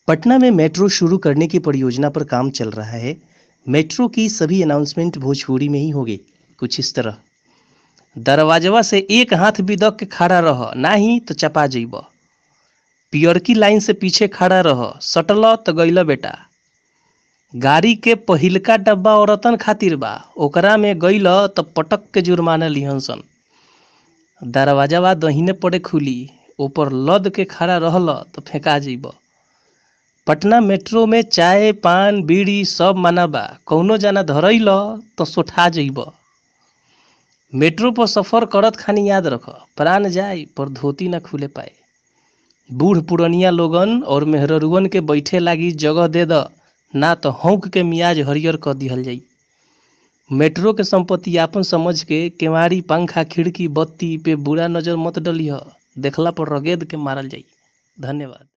पटना में मेट्रो शुरू करने की परियोजना पर काम चल रहा है मेट्रो की सभी अनाउंसमेंट भोजपुरी में ही होगी कुछ इस तरह दरवाजवा से एक हाथ भी दक के खड़ा रह नाही तो चपा जइब पियरकी लाइन से पीछे खड़ा रह सटल तो गइल बेटा गाड़ी के पहिलका डब्बा औरतन खातिर बा ओकरा में गइल तो पटक के जुर्माना लिहन सन दरवाजावा दहिने पड़े खुली ऊपर लद के खड़ा रहल तो फेंका जइब पटना मेट्रो में चाय पान बीड़ी सब माना बा कौनो जाना धरैल तो सोठा जइब मेट्रो पर सफर करत खानी याद रख प्राण जाए पर धोती ना खुले पाए बूढ़ पुरनिया लोगन और मेहररुअन के बैठे लागी जगह दे द ना तो हौक के मियाज हरियर कर दिहल जाई मेट्रो के संपत्ति आपन समझ के केवाड़ी पंखा खिड़की बत्ती पे बुरा नजर मत डलिह देखला पर रगेद के मारल जाई धन्यवाद